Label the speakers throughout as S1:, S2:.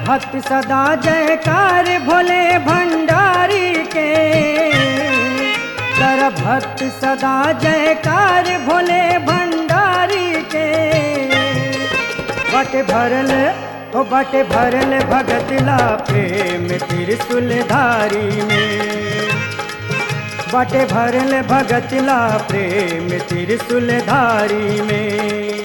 S1: भक्त सदा जयकार भोले भंडारी के कर भक्त सदा जयकार भोले भंडारी के बट भरल ओ बट भरल भगतला प्रेम त्रिशूलधारी में बट भरल भगतला प्रेम त्रिशूलधारी में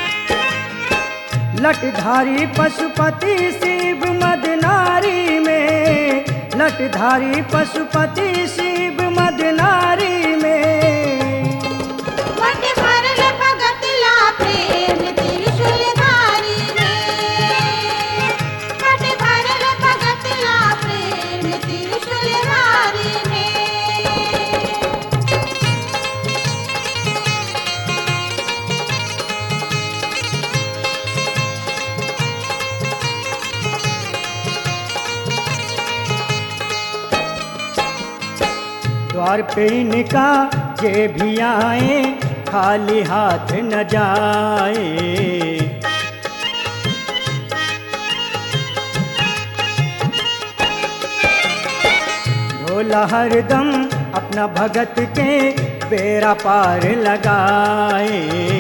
S1: लटधारी पशुपति शिव मदनारी में लटधारी पशुपति शिव मदनारी में
S2: वट भरल भगतला प्रेम त्रिशूलधारी में वट भरल भगतला प्रेम त्रिशूलधारी में
S1: द्वार पे इनका जे भी आए खाली हाथ न जाए भोला हरदम अपना भगत के बेरा पार लगाए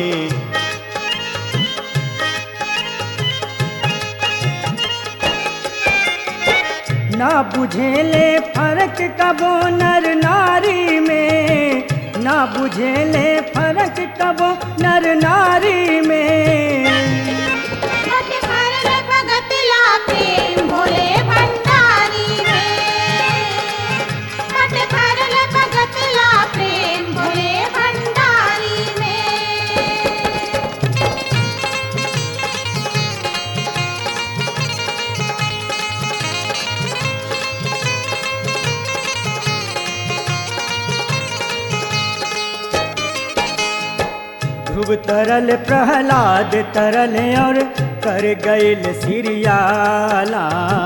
S1: ना बुझेले फर्क कबो नर नारी में ना बुझेले फर्क कबो नर नारी में
S2: वट भरल भगतला प्रेम भोले भंडारी में वट भरल भगतला प्रेम भोले भंडारी में
S1: ध्रुव तरल प्रहलाद तरल और कर गईल सिरियाला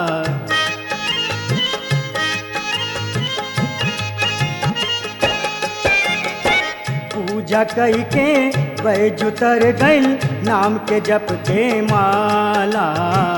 S1: पूजा कई के बैजु तर गईल नाम के जप के माला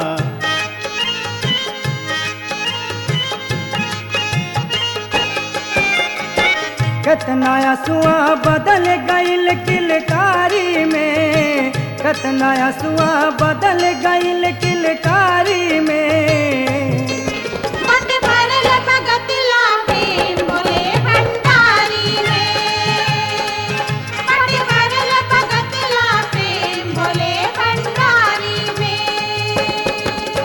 S1: कतना सुआ बदल गईल किलकारी में कतना सुआ बदल गईल किलकारी में
S2: वट भरल भगतला प्रेम भोले भंडारी में वट भरल भगतला प्रेम भोले भंडारी में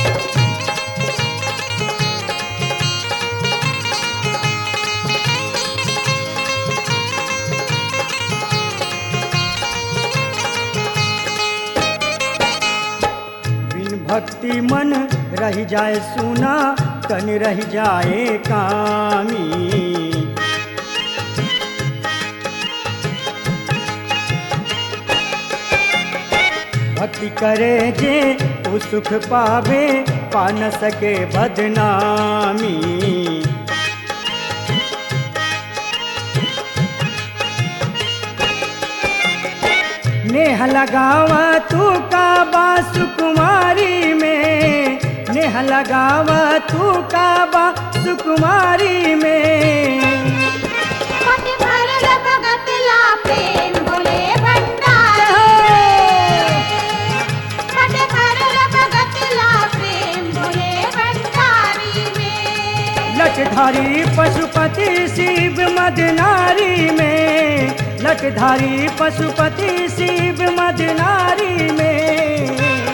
S1: बिन भक्ति मन रह जाए सुना तन रह जाए कामी भक्ति करे जे उ सुख पावे पा न सके बदनामी नेह लगावा तू काबा सुकुमारी में नेह लगावा तू काबा सुकुमारी में
S2: वट भरल भगतला प्रेम भोले भंडारी वट भरल भगतला प्रेम भोले भंडारी में
S1: लटधारी पशुपति शिव मदनारी में लटधारी पशुपति शिव मदनारी में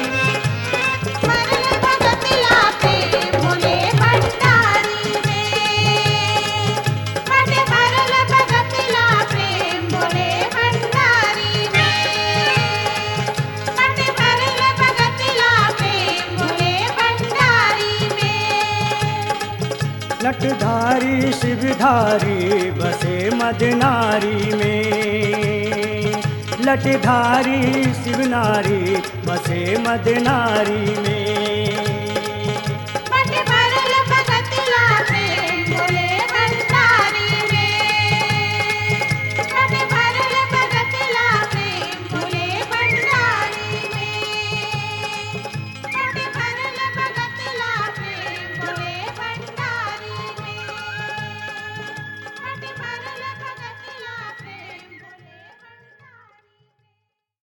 S2: भरल भगतला प्रेम भोले भंडारी में वट भरल भगतला प्रेम भोले भंडारी में वट भरल भगतला प्रेम भोले भंडारी में
S1: लटधारी शिवधारी बसे मदनारी में लटधारी शिवनारी बसे मदनारी